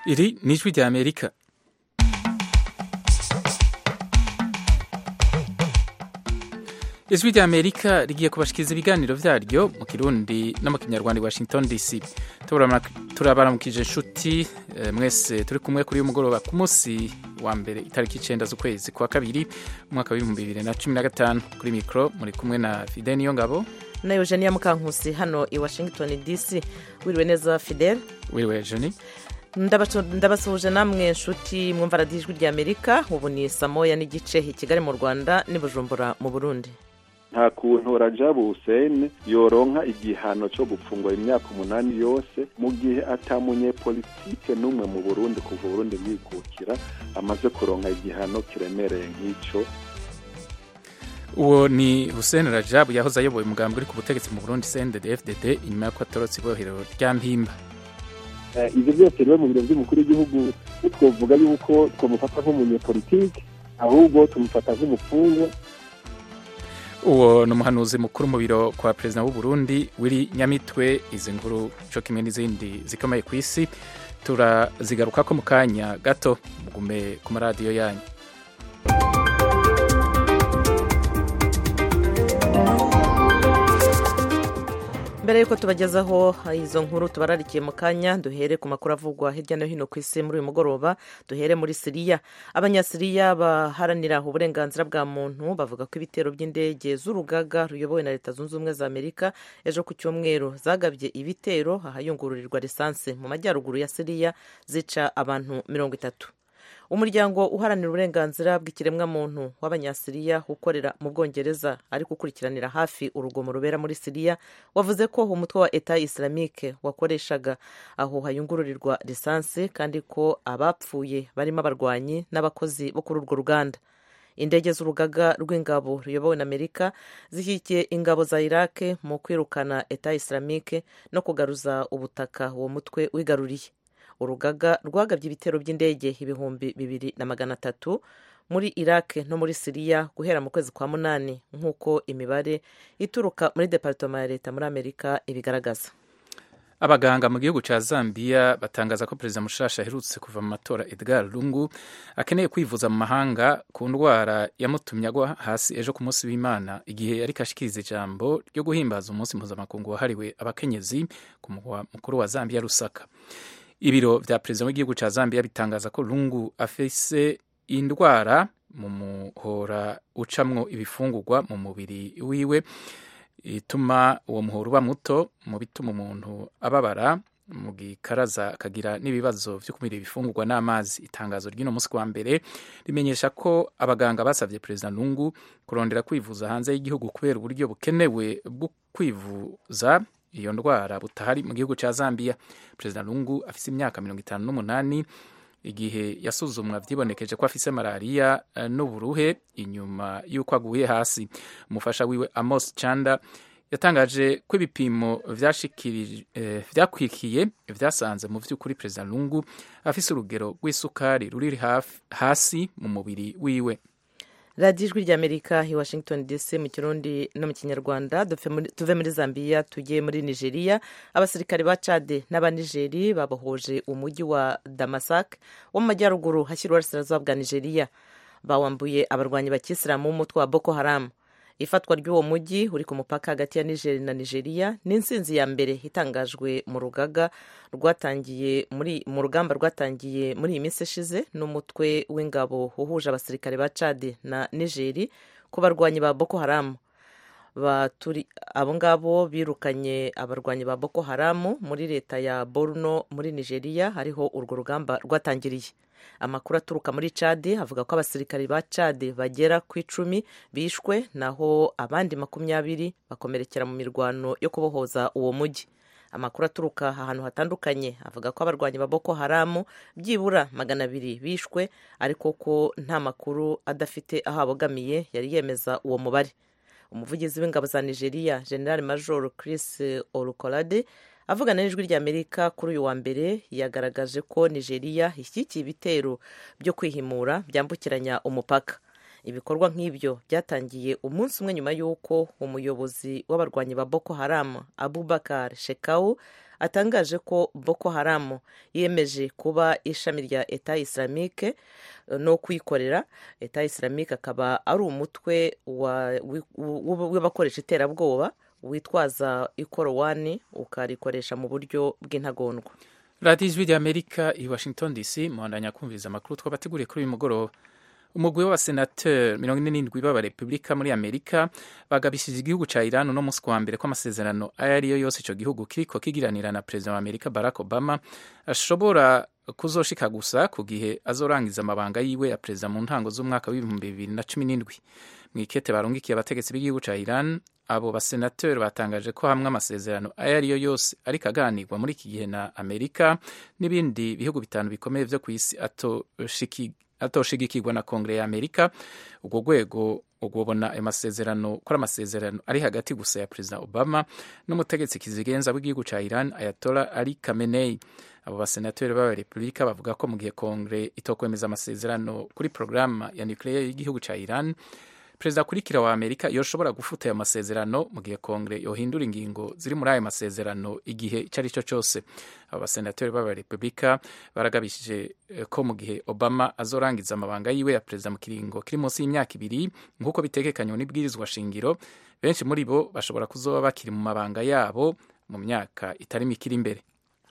Iri ni ijwi rya Amerika ijwi rya Amerika rigiye kubashikiriza ibiganiro vyaryo mu kirundi no mu kinyarwanda i Washington DC turabaramukije inshuti eh, mwese turi kumwe kuri uyu mugoroba ku munsi wa mbere itariki icenda z'ukwezi kwa kabiri umwaka w'ibihumbi bibiri na cumi na gatanu kuri mikro muri kumwe na Fidel Niyongabo na Eugenia Mukankusi hano i Washington DC wiriwe neza Fidel wiriwe Eugenie ndabasuhuje namwe nshuti mwumva radiyo ijwi rya amerika ubu ni saa moya n'igice i kigali mu rwanda n'i bujumbura mu burundi nta kuntu rajabu hussein yoronka igihano cyo gupfungwa imyaka umunani yose mu gihe atamunyepolitike n'umwe mu burundi kuva uburundi bwikukira amaze kuronka igihano kiremereye nk'icyo uwo ni hussein rajabu yahoze ayoboye umugambi uri ku butegetsi mu burundi cndd inyuma y'uko atorotse ibohero rya mpimba ibyo byose rero mu biro by'umukuru w'igihugu twavuga yuko twamufata nk'umunyepolitike ahubwo tumufata nk'umufungwa uwo ni umuhanuzi mukuru mu biro kwa perezida w'u Burundi wiri nyamitwe izi nkuru cyo kimwe n'izindi zikomeye ku isi turazigaruka ko mu kanya gato mugume ku maradiyo yanyu mbere y'uko tubagezaho izo nkuru tubararikiye mu kanya duhere ku makuru avugwa hirya no hino ku isi muri uyu mugoroba duhere muri siriya abanyasiriya baharanira uburenganzira bwa muntu bavuga ko ibitero by'indege z'urugaga ruyobowe na leta zunze ubumwe za amerika ejo ku cyumweru zagabye ibitero ahayungururirwa lisansi mu majyaruguru ya siriya zica abantu mirongo itatu umuryango uharanira uburenganzira bw'ikiremwamuntu w'abanyasiriya ukorera mu bwongereza ariko ukurikiranira hafi urugomo rubera muri siriya wavuze ko umutwe wa eta islamique wakoreshaga aho hayungururirwa lisansi kandi ko abapfuye barimo abarwanyi n'abakozi bo kuri urwo ruganda indege z'urugaga rw'ingabo ruyobowe na amerika zishyigikiye ingabo za iraq mu kwirukana eta islamique no kugaruza ubutaka uwo mutwe wigaruriye urugaga rwagabye ibitero by'indege ibihumbi bibiri na magana atatu muri iraq no muri siriya guhera mu kwezi kwa munani nk'uko imibare ituruka muri departoma ya leta muri amerika ibigaragaza abaganga mu gihugu cya zambia batangaza ko perezida mushasha aherutse kuva mu matora edgar lungu akeneye kwivuza mu mahanga ku ndwara yamutumye agwa hasi ejo ku munsi w'imana igihe yari kashikiriza ijambo ryo guhimbaza umunsi mpuzamakungu wahariwe abakenyezi ku mugwa mukuru wa zambia rusaka ibiro vya perezida w'igihugu ca zambia bitangaza ko lungu afise indwara mu muhora ucamwo ibifungurwa mu mubiri wiwe ituma uwo muhora uba muto mu bituma umuntu ababara mu gikaraza akagira n'ibibazo vyo kumira ibifungurwa n'amazi itangazo ry'uno munsi wa mbere rimenyesha ko abaganga basavye perezida lungu kurondera kwivuza hanze y'igihugu kubera uburyo bukenewe bwo kwivuza iyo ndwara butahari mu gihugu cya zambia perezida lungu afise imyaka mirongo itanu n'umunani igihe yasuzumwa vyibonekeje ko afise malariya n'uburuhe inyuma y'uko aguye hasi umufasha wiwe amos chanda yatangaje ko ibipimo vyakwikiye vyasanze mu vy'ukuri perezida lungu afise urugero rw'isukari ruri hasi mu mubiri wiwe radiyo ijwi ry'amerika i washington dc mu kirundi no mu kinyarwanda tuve muri zambia tujye muri nigeria abasirikare ba cade n'abanigeri babohoje umujyi wa damasak wo mu majyaruguru hashyira uburasirazuba bwa nigeria bawambuye abarwanyi bakisilamu b'umutwe wa boko haramu ifatwa ry'uwo mujyi uri ku mupaka hagati ya nigeri na nigeria ni insinzi ya mbere itangajwe mu rugaga rwatangiye muri mu rugamba rwatangiye muri iyi minsi ishize n'umutwe w'ingabo uhuje abasirikare ba cadi na nigeri ku barwanyi ba boko haramu abo ngabo birukanye abarwanyi ba boko haramu muri leta ya borno muri nigeria hariho urwo rugamba rwatangiriye amakuru aturuka muri cadi avuga ko abasirikari ba cadi bagera ku icumi bishwe naho abandi makumyabiri bakomerekera mu mirwano yo kubohoza uwo mujyi amakuru aturuka ahantu hatandukanye avuga ko abarwanyi ba boko haramu byibura magana abiri bishwe ariko ko nta makuru adafite aho abogamiye yari yemeza uwo mubare umuvugizi w'ingabo za nigeria general major chris olukolade avugana n'ijwi ry'amerika kuri uyu wa mbere yagaragaje ko nigeria ishyigikiye ibitero byo kwihimura byambukiranya umupaka ibikorwa nk'ibyo byatangiye umunsi umwe nyuma y'uko umuyobozi w'abarwanyi ba boko haramu abubakar shekau atangaje ko boko haramu yemeje kuba ishami rya eta islamique no kwikorera eta islamique akaba ari umutwe w'abakoresha iterabwoba witwaza ikorowani ukarikoresha mu buryo bw'intagondwa radiyo ijwi ry'amerika i washington dc muhandanya kumviriza amakuru twabateguriye kuri uyu mugoroba umugwi w'abasenateri mirongo ine n'indwi b'abarepubulika muri amerika bagabishije igihugu cya iran uno munsi wa mbere ko amasezerano ayo ari yo yose icyo gihugu kiriko kigiranira na perezida wa amerika barack obama ashobora kuzoshika gusa ku gihe azorangiza amabanga yiwe ya perezida mu ntango z'umwaka w'ibihumbi bibiri na cumi n'indwi mu ikete barungikiye abategetsi b'igihugu cya iran abo basenateri batangaje ko hamwe amasezerano ayo ari yo yose ariko aganirwa muri iki gihe na amerika n'ibindi bihugu bitanu bikomeye vyo ku isi atoshigikirwa na kongere ya amerika urwo rwego ugobona ayo masezerano ko ari amasezerano ari hagati gusa ya perezida obama n'umutegetsi kizigenza w'igihugu cya iran ayatola ali kamenei abo basenateri b'abarepubulika bavuga ko mu gihe kongere itokwemeza amasezerano kuri porogaramu ya nuclear y'igihugu cya iran perezida akurikira wa amerika yoshobora gufuta ayo masezerano mu gihe kongere yohindura ingingo ziri muri ayo masezerano igihe icyo ari cyo cyose abo basenateri b'abarepubulika baragabishije ko mu gihe obama azorangiza amabanga yiwe ya perezida mu kiringo kiri munsi y'imyaka ibiri nk'uko bitegekanywa n'ibwirizwa shingiro benshi muri bo bashobora kuzoba bakiri mu mabanga yabo mu myaka itari mike iri imbere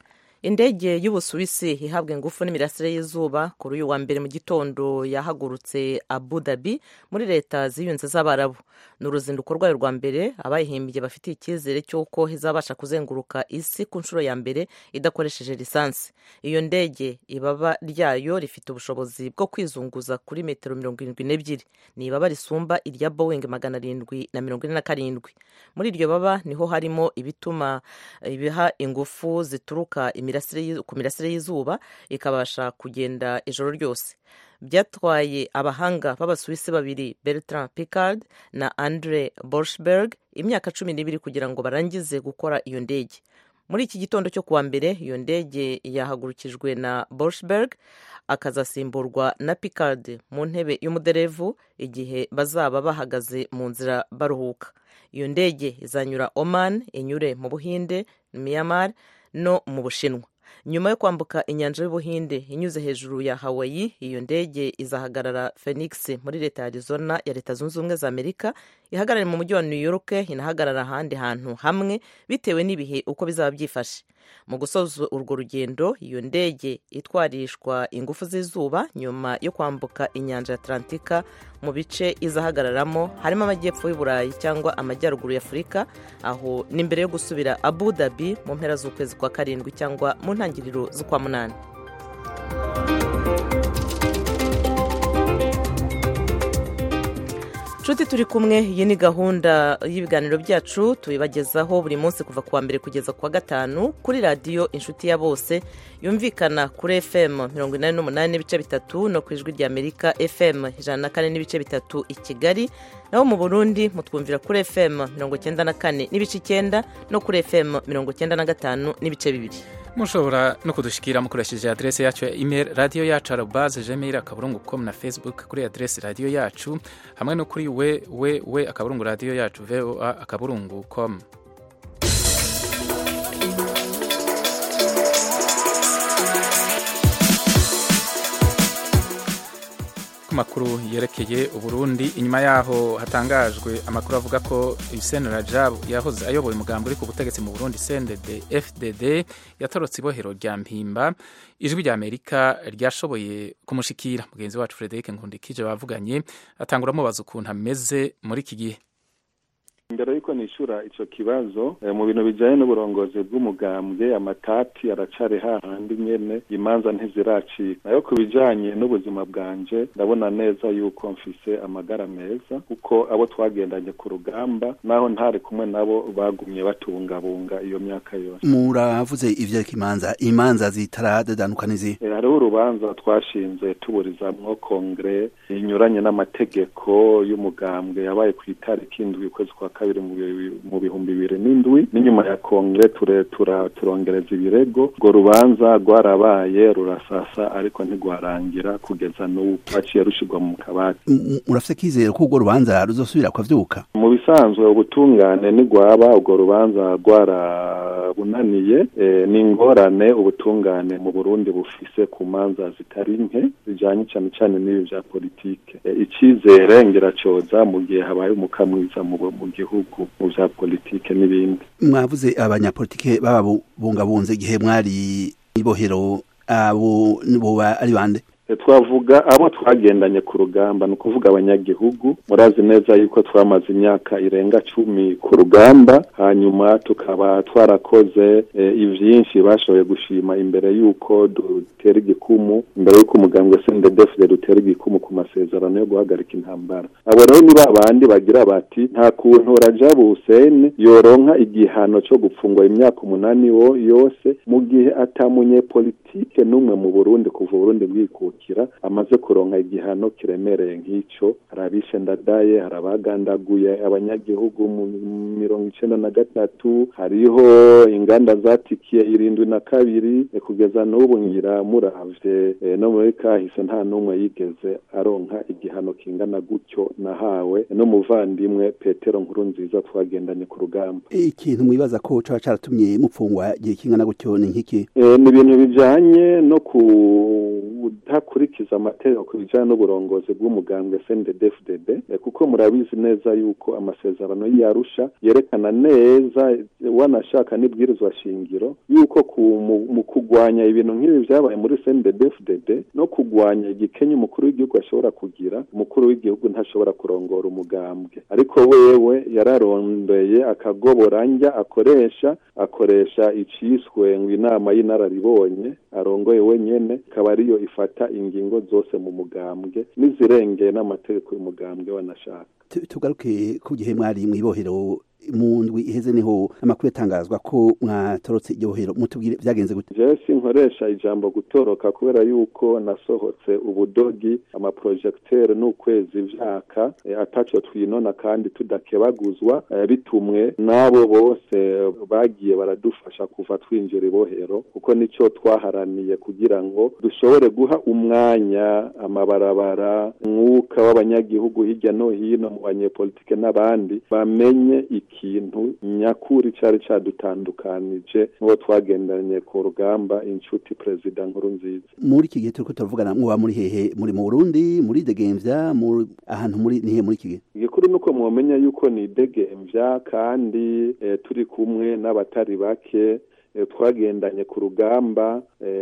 indege y'ubusuwisi ihabwa ingufu n'imirasire y'izuba kuri uyu wa mbere mu gitondo yahagurutse abu dhabi muri leta ziyunze z'abarabu ni uruzinduko rwayo rwa mbere abayihimbye bafitiye icyizere cy'uko izabasha kuzenguruka isi ku nshuro ya mbere idakoresheje lisansi iyo ndege ibaba ryayo rifite ubushobozi bwo kwizunguza kuri metero mirongo irindwi n'ebyiri ni ibaba risumba irya boeing magana arindwi na mirongo ine na karindwi muri iryo baba niho harimo ibituma ibiha ingufu zituruka ku mirasire y'izuba ikabasha kugenda ijoro ryose byatwaye abahanga b'abasuwisi babiri bertrand picard na andre borshberg imyaka cumi n'ibiri kugira ngo barangize gukora iyo ndege muri iki gitondo cyo kuwa mbere iyo ndege yahagurukijwe na borshberg akazasimburwa na picard mu ntebe y'umuderevu igihe bazaba bahagaze mu nzira baruhuka iyo ndege izanyura oman inyure mu buhinde myanmar no mu bushinwa nyuma yo kwambuka inyanja y'ubuhinde inyuze hejuru ya hawaii iyo ndege izahagarara phoenix muri leta ya arizona ya leta zunze ubumwe za amerika ihagarare mu mujyi wa new york inahagarara ahandi hantu hamwe bitewe n'ibihe uko bizaba byifashe mu gusoza urwo rugendo iyo ndege itwarishwa ingufu z'izuba nyuma yo kwambuka inyanja ya atlantika mu bice izahagararamo harimo amajyepfo y'uburayi cyangwa amajyaruguru ya afurika aho ni mbere yo gusubira abu dhabi mu mpera z'ukwezi kwa karindwi cyangwa mu ntangiriro z'ukwa munani nshuti turi kumwe iyi ni gahunda y'ibiganiro byacu tubibagezaho buri munsi kuva kuwa mbere kugeza kuwa gatanu kuri radiyo inshuti ya bose yumvikana kuri fm mirongo inani n'umunani n'ibice bitatu no ku ijwi rya amerika fm ijana na kane n'ibice bitatu i kigali naho mu burundi mutwumvira kuri fm mirongo icyenda na kane n'ibice icyenda no kuri fm mirongo icyenda na gatanu n'ibice bibiri mushobora no kudushikira mukoresheje adrese yacu ya email radiyo yacu arobaze gmail akaburungu com na facebook kuri adrese radiyo yacu hamwe no kuri we we we akaburungu radiyo yacu voa akaburungu com makuru yerekeye uburundi inyuma yaho hatangajwe amakuru avuga ko Hussein Rajab yahoze ayoboye umugambi uri ku butegetsi mu Burundi CNDD FDD yatorotse ibohero rya Mpimba ijwi rya Amerika ryashoboye kumushikira mugenzi wacu Frederic Nkundikije bavuganye atangura amubaza ukuntu ameze muri iki gihe mbere yuko nishura ico kibazo mu bintu bijanye n'uburongozi bw'umugambwe amatati aracari hahandi nyene imanza ntiziracika nayo ku bijanye n'ubuzima bwanje ndabona neza yuko mfise amagara meza kuko abo twagendanye ku rugamba naho ntari kumwe nabo bagumye batungabunga iyo myaka yose muravuze ivyereka imanza imanza zitaradadanuka n'izi hariho urubanza twashinze tuburizamwo kongere inyuranye n'amategeko y'umugambwe yabaye ku itariki indwi ukwezi kwa kabiri mu bihumbi bibiri n'indwi n'inyuma ya kongere turongereza ibirego urwo rubanza rwarabaye rurasasa ariko ntigwarangira kugeza n'ubu rwaciye rushirwa mu kabati murafite kizere ko urwo rubanza ruzosubira kwavyuka mu bisanzwe ubutungane ntigwaba urwo rubanza rwarabunaniye ni ingorane ubutungane mu burundi bufise ku manza zitari nke zijanye cane cane n'ibi vya politike icizere ngiracoza mu gihe habaye umuka mwiza mu gihugu mu vya politike n'ibindi mwavuze abanyapolitike bababungabunze igihe mwari ibohero abo boba ari bande twavuga abo twagendanye ku rugamba ni ukuvuga abanyagihugu murazi neza yuko twamaze imyaka irenga cumi ku rugamba hanyuma tukaba twarakoze ivyinshi bashoboye gushima imbere y'uko dutera igikumu imbere y'uko umugambwe sendedefide dutera igikumu ku masezerano yo guhagarika intambara abo rero ni ba bandi bagira bati nta kuntu rajabu huseni yoronka igihano co gupfungwa imyaka umunani yose mu gihe atamunyepolitike n'umwe mu burundi kuva uburundi bwikukira amaze kuronka igihano kiremereye nk'ico hari abishe ndadaye hari abagandaguye abanyagihugu mu mirongo icenda na gatatu hariho inganda zatikiye irindwi na kabiri kugeza n'ubu ngira muravye no muri kahise nta n'umwe yigeze aronka igihano kingana gutyo nahawe n'umuvandimwe petero nkuru nziza twagendanye ku rugamba ikintu mwibaza ko caba caratumye mupfungwa igihe kingana gutyo ni nk'iki ni ibintu bijanye no kudakurikiza amategeko ku bijanye n'uburongozi bw'umugambwe CNDD-FDD kuko murabizi neza yuko amasezerano y'Arusha yerekana neza wanashaka n'ibwirizwa shingiro yuko mu kugwanya ibintu nk'ibi vyabaye muri CNDD-FDD no kugwanya igikenye umukuru w'igihugu ashobora kugira umukuru w'igihugu ntashobora kurongora umugambwe ariko wewe yararondeye akagoboranja akoresha akoresha iciswe ngo inama y'inararibonye arongoye wenyene ikaba ariyo ifata ingingo zose mu mugambwe n'izirengeye n'amategeko y'umugambwe wanashaka tugaruke ku gihe mwari mw'ibohero mu ndwi iheze niho amakuru yatangazwa ko mwatorotse iryo bohero mutubwire vyagenze gute jewe sinkoresha ijambo gutoroka kubera yuko nasohotse ubudogi amaprojecteur n'ukwezi vyaka e, ataco twinona kandi tudakebaguzwa e, bitumwe n'abo bose bagiye baradufasha kuva twinjira ibohero kuko nico twaharaniye kugira ngo dushobore guha umwanya amabarabara mwuka w'abanyagihugu hirya no hino mu banyepolitike n'abandi bamenye ikintu nyakuri cari cadutandukanije n'uwo twagendanye ku rugamba inshuti perezida nkuru nziza muri iki gihe turiko turavugana mwoba muri hehe muri mu burundi muri degemvya ahantu muri nihe muri iki gihe igikuru nuko mwomenya yuko ni degemvya kandi e, turi kumwe n'abatari bake twagendanye ku rugamba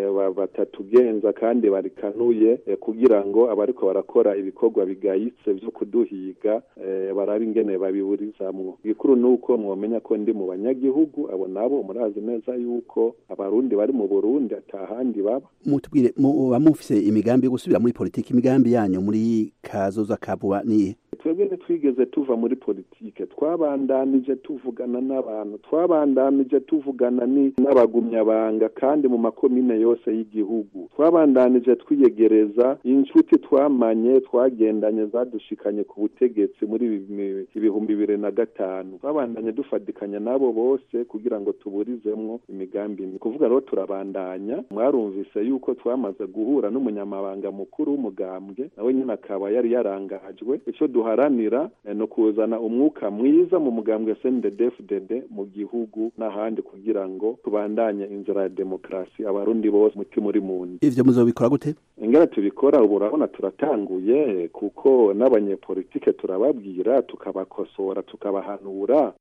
batatugenza kandi barikanuye kugira ngo abariko barakora ibikorwa bigayitse vyo kuduhiga barabe ingene babiburizamwo igikuru nuko mwomenya ko ndi mu banyagihugu abo nabo murazi neza yuko abarundi bari mu burundi atahandi baba mutubwire muba mufise imigambi yo gusubira muri politiki imigambi yanyu muri kazoza kabuba niye twebwe ntitwigeze tuva muri politike twabandanije tuvugana n'abantu twabandanije tuvugana n'abagumyabanga kandi mu makomine yose y'igihugu twabandanije twiyegereza inshuti twamanye twagendanye zadushikanye ku butegetsi muri ibihumbi bibiri na gatanu twabandanye dufatikanya n'abo bose kugira ngo tuburizemwo imigambi ni kuvuga rero turabandanya mwarumvise yuko twamaze guhura n'umunyamabanga mukuru w'umugambwe nawe nyine akaba yari yarangajwe ico duharanira no kuzana umwuka mwiza mu mugambwe CNDD-FDD mu gihugu n'ahandi kugira ngo tubandanye inzira ya demokarasi abarundi bose mutima uri mu ivyo muzobikora gute ingene tubikora ubu urabona turatanguye kuko n'abanyepolitike turababwira tukabakosora tukabahanura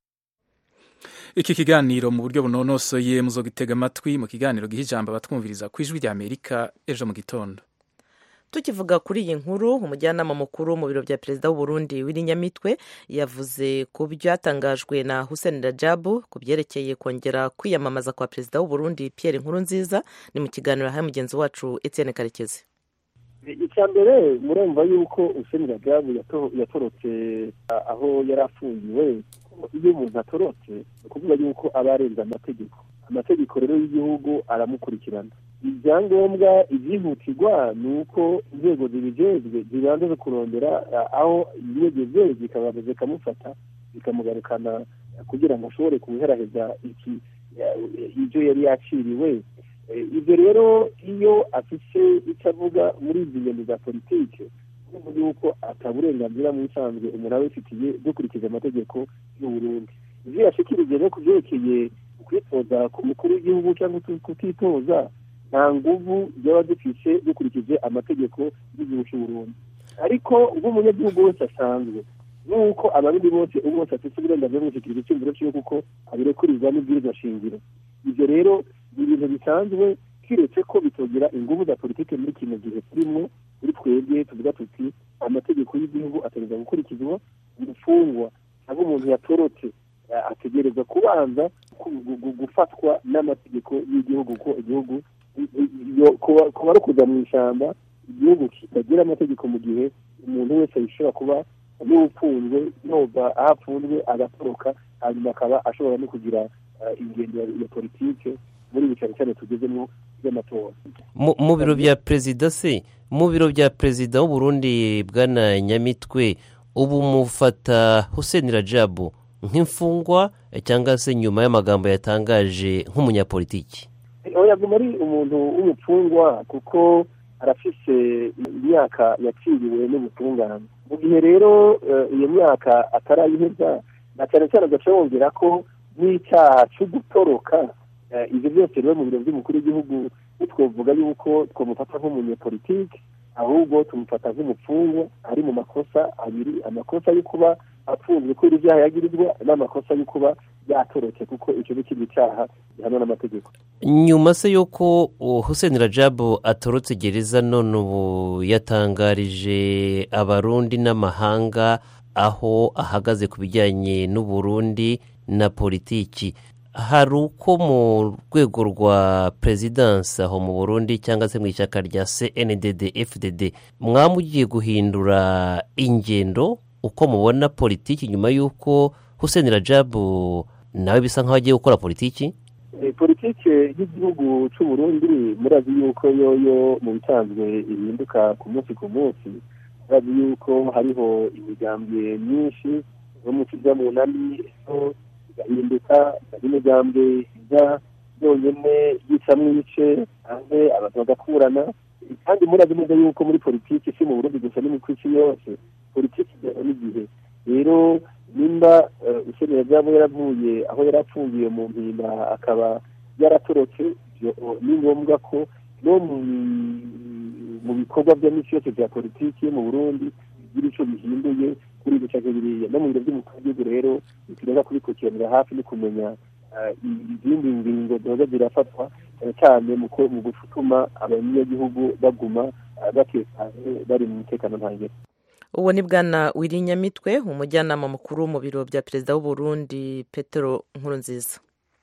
iki kiganiro mu buryo bunonosoye muzogitega amatwi mu kiganiro giha ijambo abatwumviriza ku ijwi rya amerika ejo mu gitondo tukivuga kuri iyi nkuru umujyanama mukuru mu biro bya perezida w'uburundi w'irinyamitwe yavuze ku byatangajwe na hussein rajabu ku byerekeye kongera kwiyamamaza kwa perezida w'uburundi pierre nkurunziza ni mu kiganiro yahaye mugenzi wacu etienne karekezi icya mbere murumva yuko hussein rajabu yatorotse aho yari afungiwe iyo umuntu atorotse ni ukuvuga yuko aba arenze amategeko amategeko rero y'igihugu aramukurikirana ibyangombwa ibyihutirwa ni uko inzego zibijejwe zibanza kurondera aho yigeze zikabanza zikamufata bikamugarukana kugira ngo ashobore kubiheraheza iki ibyo yari yaciriwe ibyo rero iyo afite icyo avuga muri izi ngendo za politiki urumva yuko ataburenganzira mu bisanzwe umuntu aba abifitiye dukurikije amategeko y'uburundi ibyo yashikirije no ku byerekeye kwitoza ku mukuru w'igihugu cyangwa kutitoza nta nguvu byaba dufise dukurikije amategeko y'igihugu cy'uburundi ariko nk'umunyagihugu wese asanzwe nuko abarundi bose ubu bose afite uburenganzira bwo gushyikiriza icyumviro cyiwe kuko abirekuririza n'ibwirizwa shingiro ibyo rero ni ibintu bisanzwe kiretse ko bitogera ingufu za politiki muri kino gihe turimo kuri twebwe tuvuga tuti amategeko y'igihugu ategereza gukurikizwa umufungwa cyangwa umuntu yatorotse ategereza kubanza gufatwa n'amategeko y'igihugu ko igihugu kuba ari ukuza mu ishyamba igihugu kitagira amategeko mu gihe umuntu wese yishobora kuba n'ufunzwe yoba aho apfunzwe agatoroka hanyuma akaba ashobora no kugira ingendo ya politike muri ibi cyane cyane tugezemo by'amatora mu biro bya perezida se mu biro bya perezida w'uburundi bwana nyamitwe ubu mufata hussein rajabu nk'imfungwa cyangwa se nyuma y'amagambo yatangaje nk'umunyapolitiki yaguma ari umuntu w'umupfungwa kuko arafise imyaka yaciriwe n'ubutungane mu gihe rero iyo myaka atarayiheza na cyane cyane agaca wongera ko n'icyaha cyo gutoroka ibyo byose rero mu biro by'umukuru w'igihugu ntitwavuga yuko twamufata nk'umunyepolitike ahubwo tumufata nk'umupfungwa ari mu makosa abiri amakosa yo kuba apfunzwe kubera ibyaha yagirizwa n'amakosa yo kuba yatorotse kuko icyo ni ikindi cyaha gihanwa n'amategeko nyuma se y'uko hussein rajabu atorotse gereza none ubu yatangarije abarundi n'amahanga aho ahagaze ku bijyanye n'uburundi na politiki hari uko mu rwego rwa perezidansi aho mu burundi cyangwa se mu ishyaka rya cndd fdd mwamugiye guhindura ingendo uko mubona politiki nyuma y'uko hussein rajabu nawe bisa nk'aho agiye gukora politiki politiki y'igihugu cy'uburundi murazi yuko yoyo mu bisanzwe ihinduka ku munsi ku munsi murazi yuko hariho imigambwe myinshi yo mu kijya mu nani igahinduka imigambwe ijya yonyine yicamo ibice hanze abantu bagakurana kandi murazi neza yuko muri politiki si mu burundi gusa no ku isi yose politiki ijyana n'igihe rero nimba ukeneye byaba yaravuye aho yari apfungiye mu mpimba akaba yaratorotse ni ngombwa ko no mu bikorwa bya misi yose bya politiki yo mu burundi bigira icyo bihinduye kuri ibyo cyangwa biriya no mu biro by'umukuru w'igihugu rero tugomba kubikurikiranira hafi no kumenya izindi ngingo ziba zirafatwa cyane cyane mu gutuma abanyagihugu baguma batekanye bari mu mutekano ntangere uwo ni bwana wirinyamitwe umujyanama mukuru mu biro bya perezida w'uburundi petero nkurunziza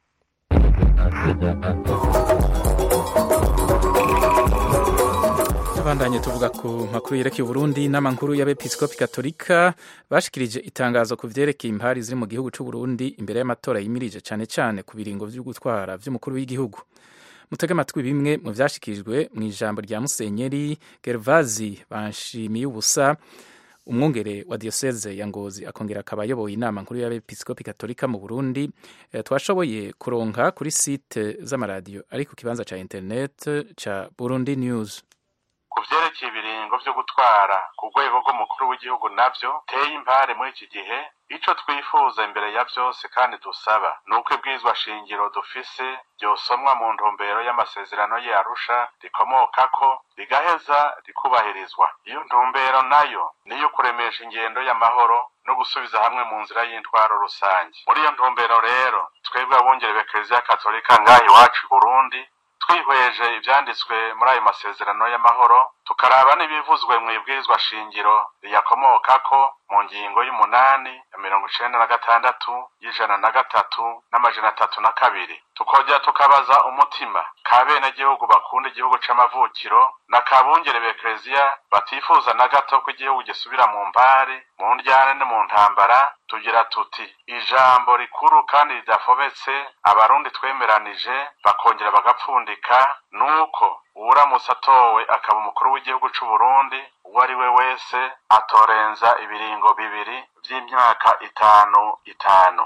tubandanye tuvuga ku makuru yerekeye uburundi inama nkuru y'abepiskopi katolika bashikirije itangazo ku vyerekeye impari ziri mu gihugu c'uburundi imbere y'amatora yimirije cane cane ku biringo vyo gutwara vy'umukuru w'igihugu mutege amatwi bimwe mu vyashikirijwe mu ijambo rya musenyeri gervazi banshimiye ubusa umwungere wa diyoseze ya ngozi akongera akaba ayoboye inama nkuru y'abepiskopi katolika mu burundi e, twashoboye kuronka kuri site z'amaradiyo ari ku kibanza ca internet ca burundi news ku vyerekeye ibiringo vyo gutwara ku rwego rw'umukuru w'igihugu navyo teye impare muri iki gihe ico twifuza imbere ya vyose kandi dusaba ni uko ibwirizwa shingiro dufise ryosomwa mu ntumbero y'amasezerano y'arusha rikomokako rigaheza rikubahirizwa iyo ntumbero nayo niyo kuremesha ingendo y'amahoro no gusubiza hamwe mu nzira y'intwaro rusange muri iyo ntumbero rero twebwe abungere b'ekereziya katolika ngaha iwacu i burundi twihweje ibyanditswe muri ayo masezerano y'amahoro tukaraba n'ibivuzwe mu ibwirizwa shingiro riyakomokako mu ngingo y'umunani ya mirongo icenda na gatandatu y'ijana na gatatu n'amajana atatu na kabiri tukongera tukabaza umutima ka benegihugu bakunda igihugu c'amavukiro na kabungere b'ekereziya batifuza na gato ko igihugu gisubira mu mbare mu ndyane no mu ntambara tugira tuti ijambo rikuru kandi ridafobetse abarundi twemeranije bakongera bagapfundika nuko uwuramutse atowe akaba umukuru w'igihugu c'uburundi uwo ari we wese atorenza ibiringo bibiri by'imyaka itanu itanu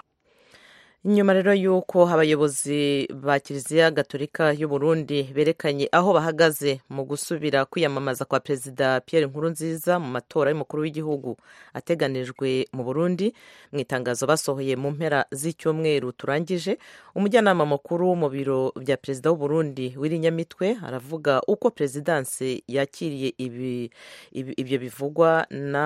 nyuma rero y'uko abayobozi ba kiliziya gatolika y'u Burundi berekanye aho bahagaze mu gusubira kwiyamamaza kwa perezida Pierre Nkurunziza mu matora y'umukuru w'igihugu ateganijwe mu Burundi mu itangazo basohoye mu mpera z'icyumweru turangije umujyanama mukuru mu biro bya perezida w'u Burundi w'irinyamitwe aravuga uko perezidanse yakiriye ibi, ibi, ibyo bivugwa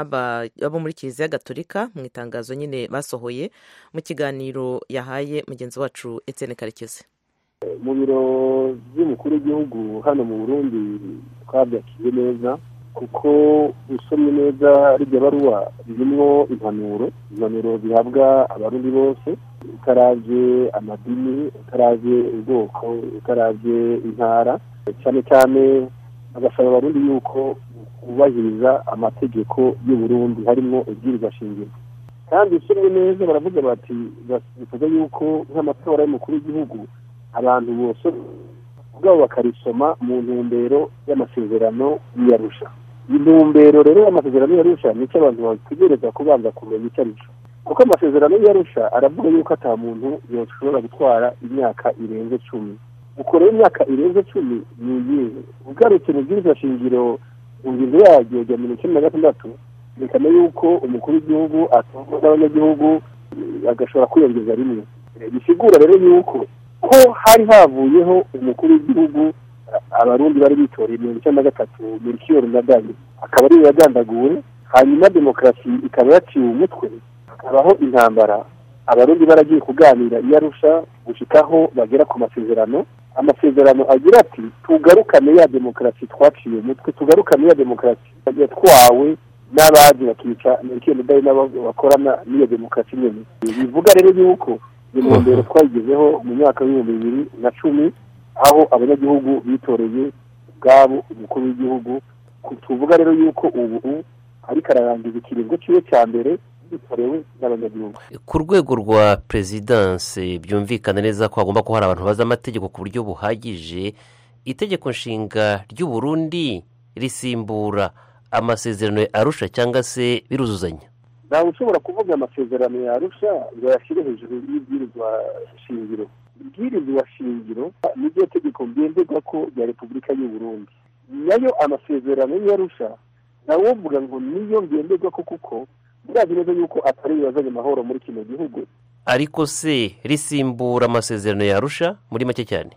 n'abo muri kiliziya gatolika mu itangazo nyine basohoye mu kiganiro ya yahaye mugenzi wacu Etienne Karekezi mu biro by'umukuru w'igihugu hano mu burundi twabyakiriye neza kuko usomye neza rijya baruwa ririmo impanuro impanuro zihabwa abarundi bose utaravye amadini utaravye ubwoko utaravye intara cyane cyane bagasaba abarundi yuko bubahiriza amategeko y'uburundi harimo ibwirizwa shingiro kandi usomye neza baravuga bati bivuga yuko nk'amatora y'umukuru w'igihugu abantu bose ubwabo bakarisoma mu ntumbero y'amasezerano y'iyarusha intumbero rero y'amasezerano y'iyarusha nicyo abantu bategereza kubanza kumenya icyo ari cyo kuko amasezerano y'iyarusha aravuga yuko ata muntu yoshobora gutwara imyaka irenze cumi uko rero imyaka irenze cumi ni iyihe ugarutse mu bwirizwa shingiro mu ngingo yaryo rya mirongo icyenda na gatandatu byerekana yuko umukuru w'igihugu atorwa n'abanyagihugu agashobora kwiyongeza rimwe bisigura rero yuko ko hari havuyeho umukuru w'igihugu abarundi bari bitoreye mirongo icyenda na gatatu mirikiyoni na dani akaba ariyo yagandaguwe hanyuma demokarasi ikaba yaciwe umutwe hakabaho intambara abarundi baragiye kuganira iyo arusha gushikaho bagera ku masezerano amasezerano agira ati tugarukane ya demokarasi twaciye umutwe tugarukane ya demokarasi yatwawe n'abaje bakica mirikiyoni dani n'abo bakorana n'iyo demokarasi nyine bivuga rero yuko intumbero twayigezeho mu myaka y'ibihumbi bibiri na cumi aho abanyagihugu bitoreye ubwabo umukuru w'igihugu tuvuga rero yuko ubu ariko ararangiza ikiringo cyiwe cya mbere bitorewe n'abanyagihugu ku rwego rwa perezidanse byumvikana neza ko hagomba kuba hari abantu bazi amategeko ku buryo buhagije itegeko nshinga ry'u Burundi risimbura amasezerano ya arusha cyangwa se biruzuzanya ntawe ushobora kuvuga amasezerano ya arusha ngo yashyire hejuru y'ibwirizwa shingiro ibwirizwa shingiro niryo tegeko ngenderwa ko rya repubulika y'u Burundi nayo amasezerano y'arusha nawe uvuga ngo niyo ngenderwa ko kuko murazi neza yuko atari yazanye amahoro muri kino gihugu ariko se risimbura amasezerano ya arusha muri make cyane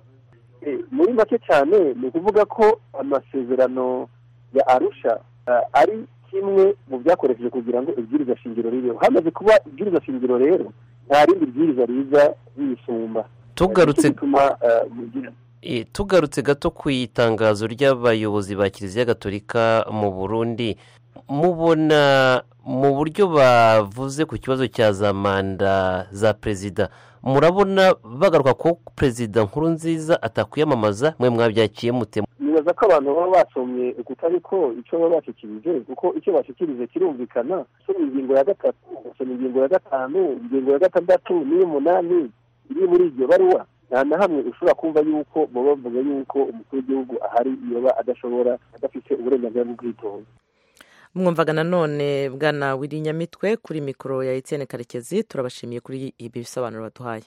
muri make cyane ni ukuvuga ko amasezerano ya arusha ari kimwe mu byakoresheje kugira ngo ibwiriza shingiro ribeho hamaze kuba ibwiriza shingiro rero nta rindi bwiriza riza riyisumba tugarutse tugarutse gato ku itangazo ry'abayobozi ba kiliziya gatolika mu burundi mubona mu buryo bavuze ku kibazo cya za manda za perezida murabona bagaruka ko perezida nkuru nziza atakwiyamamaza mwe mwabyakiye mute nibaza ko abantu baba basomye ukutari ko icyo baba bashyikirije kuko icyo bashyikirije kirumvikana usoma ingingo ya gatatu ugasoma ingingo ya gatanu ingingo ya gatandatu n'iy'umunani iri muri iryo baruwa nta na hamwe ushobora kumva yuko baba bavuga yuko umukuru w'igihugu ahari yoba adashobora adafite uburenganzira bwo kwitora mwumvaga nanone bwana w'irinyamitwe kuri mikoro ya Etienne karekezi turabashimiye kuri ibi bisobanuro baduhaye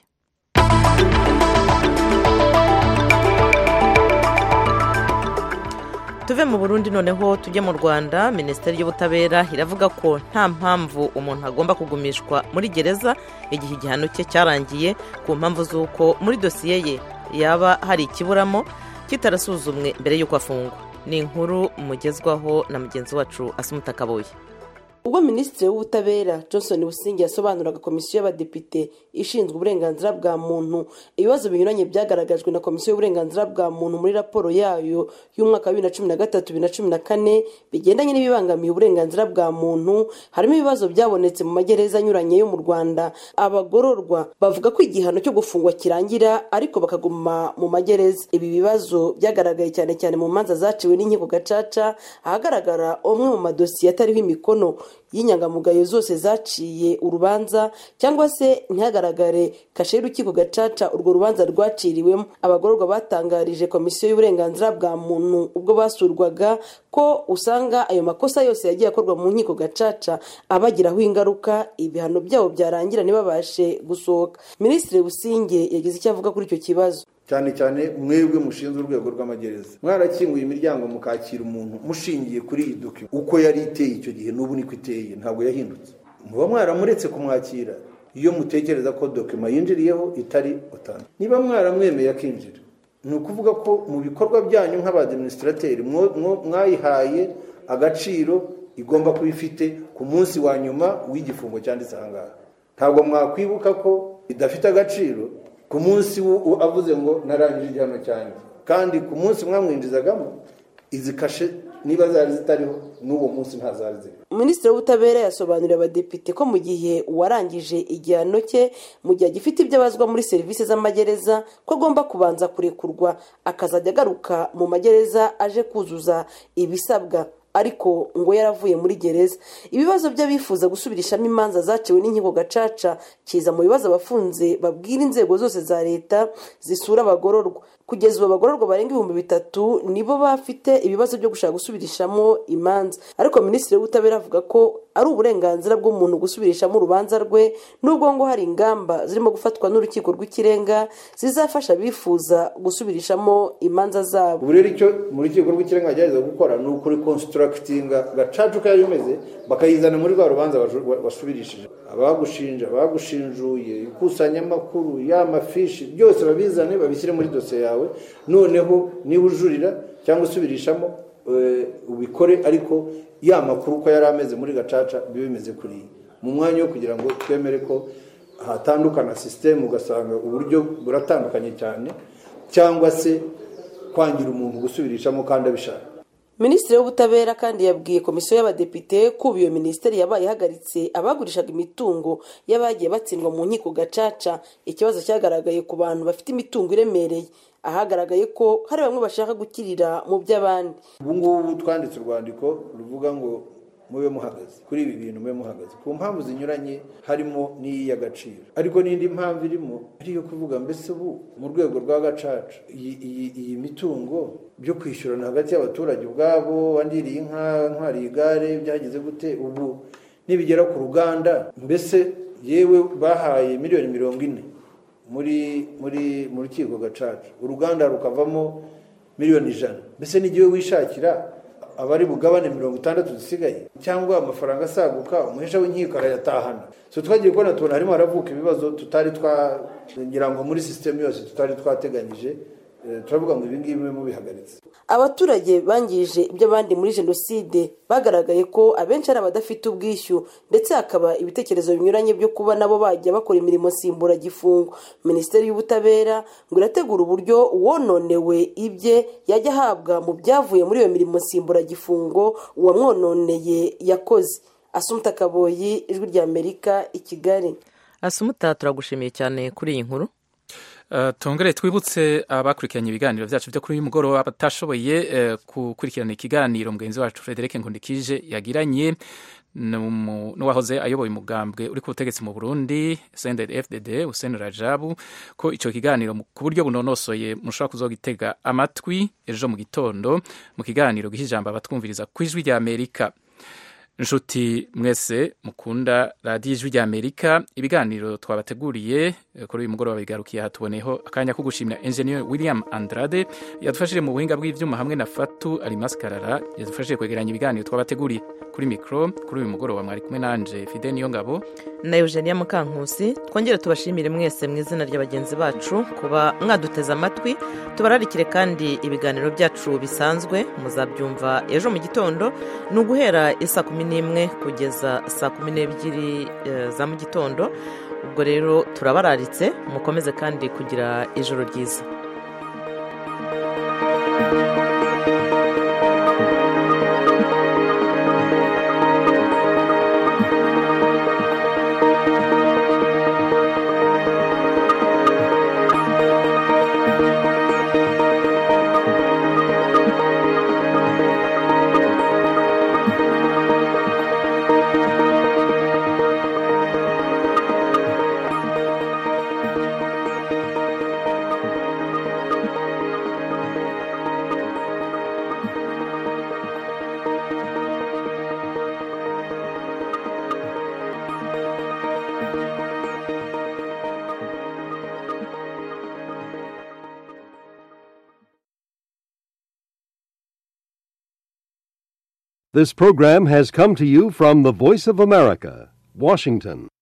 tuve mu burundi noneho tujye mu rwanda minisiteri y'ubutabera iravuga ko nta mpamvu umuntu agomba kugumishwa muri gereza igihe igihano cye cyarangiye ku mpamvu z'uko muri dosiye ye yaba hari ikiburamo kitarasuzumwe mbere y'uko afungwa ni inkuru mugezwaho na mugenzi wacu asumuta kabuye ubwo minisitiri w'ubutabera johnson busingi yasobanuraga komisiyo y'abadepite ishinzwe uburenganzira bwa muntu ibibazo binyuranye byagaragajwe na komisiyo y'uburenganzira bwa muntu muri raporo yayo y'umwaka wa bibiri na cumi na gatatu bibiri na cumi na kane bigendanye n'ibibangamiye uburenganzira bwa muntu harimo ibibazo byabonetse mu magereza anyuranye yo mu rwanda abagororwa bavuga ko igihano cyo gufungwa kirangira ariko bakaguma mu magereza ibi bibazo byagaragaye cyane cyane mu manza zaciwe n'inkiko gacaca ahagaragara umwe mu madosiye atariho imikono y'inyangamugayo zose zaciye urubanza cyangwa se ntihagaragare kashe y'urukiko gacaca urwo rubanza rwaciriwemo abagororwa batangarije komisiyo y'uburenganzira bwa muntu ubwo basurwaga ko usanga ayo makosa yose yagiye akorwa mu nkiko gacaca abagiraho ingaruka ibihano byabo byarangira ntibabashe gusohoka minisitiri businge yagize icyo avuga kuri icyo kibazo cyane cyane mwebwe mushinzwe urwego rw'amagereza mwarakinguye imiryango mukakira umuntu mushingiye kuri iyi doki uko yari iteye icyo gihe n'ubu niko iteye ntabwo yahindutse muba mwaramuretse kumwakira iyo mutekereza ko dokima yinjiriyeho itari utanu niba mwaramwemeye akinjira ni ukuvuga ko mu bikorwa byanyu nk'abadiminisitrateri mwayihaye agaciro igomba kuba ifite ku munsi wa nyuma w'igifungo cyanditse aha ngaha ntabwo mwakwibuka ko idafite agaciro ku munsi avuze ngo narangije igihano cyanjye kandi ku munsi mwamwinjizagamo izi kashe niba zari zitariho n'uwo munsi ntazari ziri minisitiri w'ubutabera yasobanuriye abadepite ko mu gihe uwarangije igihano cye mu gihe agifite ibyo abazwa muri serivisi z'amagereza ko agomba kubanza kurekurwa akazajya agaruka mu magereza aje kuzuza ibisabwa ariko ngo yaravuye muri gereza ibibazo by'abifuza gusubirishamo imanza zaciwe n'inkiko gacaca kiza mu bibazo abafunze babwira inzego zose za leta zisura abagororwa kugeza ubu abagororwa barenga ibihumbi bitatu nibo bafite ibibazo byo gushaka gusubirishamo imanza ariko minisitiri w'ubutabera avuga ko ari uburenganzira bw'umuntu gusubirishamo urubanza rwe nubwo ngo hari ingamba zirimo gufatwa n'urukiko rw'ikirenga zizafasha abifuza gusubirishamo imanza zabo ubu rero icyo mu rukiko rw'ikirenga bagerageza gukora ni ukurikonsitarakitinga gacaca uko yari imeze bakayizana muri rwa rubanza wasubirishije abagushinja abagushinjuye ikusanyamakuru y'amafishi byose babizane babishyire muri dosiye yawe noneho niba ujurira cyangwa usubirishamo ubikore ariko ya makuru uko yari ameze muri gacaca biba bimeze kuriya mu mwanya wo kugira ngo twemere ko hatandukana sisiteme ugasanga uburyo buratandukanye cyane cyangwa se kwangira umuntu gusubirishamo kandi abishaka minisitiri w'ubutabera kandi yabwiye komisiyo y'abadepite ko ubu iyo minisiteri yabaye ihagaritse abagurishaga imitungo y'abagiye batsindwa mu nkiko gacaca ikibazo cyagaragaye ku bantu bafite imitungo iremereye ahagaragaye ko hari bamwe bashaka gukirira mu by'abandi ubu ngubu twanditse urwandiko ruvuga ngo mube muhagaze kuri ibi bintu mube muhagaze ku mpamvu zinyuranye harimo n'iy'agaciro ariko n'indi mpamvu irimo ari iyo kuvuga mbese ubu mu rwego rwa gacaca iyi mitungo byo kwishyurana hagati y'abaturage ubwabo wandiriye inka ntwariye igare byagize gute ubu nibigera ku ruganda mbese yewe bahaye miliyoni mirongo ine muri muri mu rukiko gacaca uruganda rukavamo miliyoni ijana mbese n'igihe wishakira abari bugabane mirongo itandatu zisigaye cyangwa amafaranga asaguka umuhesha w'inkiko arayatahana so twagiye kubona tubona harimo haravuka ibibazo tutari twagira ngo muri sisiteme yose tutari twateganyije turavuga ngo ibingibi bibe mubihagaritse abaturage bangije iby'abandi muri jenoside bagaragaye ko abenshi ari abadafite ubwishyu ndetse hakaba ibitekerezo binyuranye byo kuba nabo bajya bakora imirimo nsimburagifungo minisiteri y'ubutabera ngo irategura uburyo uwononewe ibye yajya ahabwa mu byavuye muri iyo mirimo nsimburagifungo uwamwononeye yakoze asumuta kaboyi ijwi ry'amerika i kigali asumuta turagushimiye cyane kuri iyi nkuru tongere twibutse abakurikiranye ibiganiro byacu byo kuri uyu mugoroba batashoboye gukurikirana ikiganiro mugenzi wacu frederic nkundikije yagiranye n'uwahoze ayoboye umugambwe uri ku butegetsi mu burundi senderi fdd useni rajabu ko icyo kiganiro ku buryo bunonosoye mushobora kuzogitega amatwi ejo mu gitondo mu kiganiro giha ijambo abatwumviriza ku ijwi rya amerika inshuti mwese mukunda radiyo ijwi rya amerika ibiganiro twabateguriye kuri uyu mugoroba bigarukiye aha tuboneyeho akanya ko gushimira enjeniyeri william andrade yadufashije mu buhinga bw'ibyuma hamwe na fatu arimasikarara yadufashije kwegeranya ibiganiro twabateguriye kuri mikoro kuri uyu mugoroba mwari kumwe nanje fide niyo ngabo na eugenia mukankusi twongere tubashimire mwese mu izina rya bagenzi bacu kuba mwaduteze amatwi tubararikire kandi ibiganiro byacu bisanzwe muzabyumva ejo mu gitondo ni uguhera isa kumi n'imwe kugeza saa kumi n'ebyiri za mu gitondo ubwo rero turabararitse mukomeze kandi kugira ijoro ryiza This program has come to you from the Voice of America, Washington.